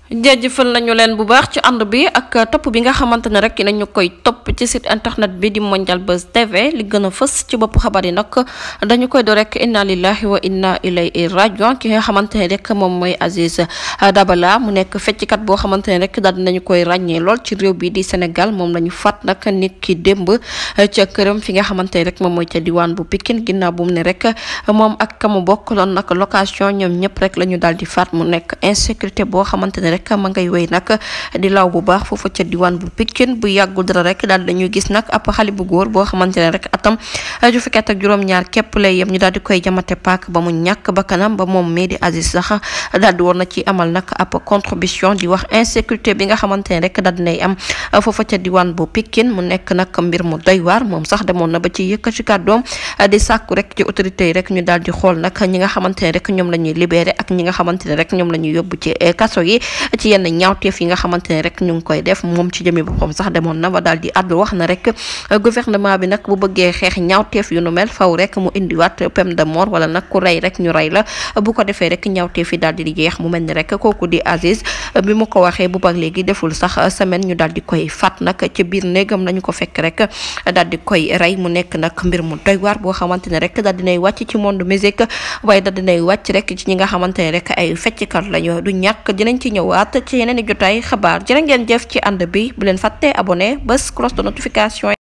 jaajëfal nañu leen bu baax ci ànd bi ak topp bi nga xamante ne rek nañu koy topp ci site internet bi di Mondial Buzz TV li gën a fës ci bopp xabar yi nag dañu koy do rek inna lillahi wa inna ilayhi rajiun ki nga xamante ne rek moom mooy Aziz Dabala mu nekk fecckat boo xamante ne rek daal dinañu koy ràññee lool ci réew bi di Sénégal moom la ñu fàtt nag nit ki démb ca këram fi nga xamante ne rek moom mooy ca diwaan bu Pikine ginnaaw bu mu ne rek moom ak ka mu bokk loon nag location ñoom ñëpp rek la ñu daal di faat mu nekk insécurité boo xamante ne rek ma ngay wéy nag di law bu baax foofu ca diwaan bu Pikine bu yàggul dara rek daal dañuy gis nag ab xale bu góor boo xamante ne rek atam ju fukket ak juróom-ñaar képp lay yem ñu daal di koy jamate paak ba mu ñàkk bakkanam ba moom mii di Aziz sax daal di war na ci amal nag ab contribution di wax insécurité bi nga xamante ne rek daal dinay am foofu ca diwaan bu Pikine mu nekk nag mbir mu doy waar moom sax demoon na ba ci yëkkati kàddoom di sàkku rek ci autorités yi rek ñu daal di xool nag ñi nga xamante ne rek ñoom la ñuy libéré ak ñi nga xamante ne rek ñoom la ñuy yóbbu ci kaso yi ci yenn ñaawteef yi nga xamante ne rek ñu ngi koy def moom ci jëmi boppam sax demoon na ba daal di àddu wax na rek gouvernement bi nag bu bëggee xeex ñaawteef yu nu mel faw rek mu indiwaat peine de mort wala nag ku rey rek ñu rey la bu ko defee rek ñaawteef yi daal di jeex mu mel ni rek kooku di Aziz bi mu ko waxee bu bak léegi deful sax semaine ñu daal di koy fat nag ci biir néegam lañu ko fekk rek daal di koy rey mu nekk nag mbir mu doy waar boo xamante ne rek daal dinay wàcc ci monde musique waaye daal dinay wàcc rek ci ñi nga xamante ne rek ay fecckat lañu du ñàkk dinañ ci ñëwaat ci yeneen i jotaay xabaar jërë ngeen jëf ci ànd bi bu leen fàtte abonné bés cloche de notification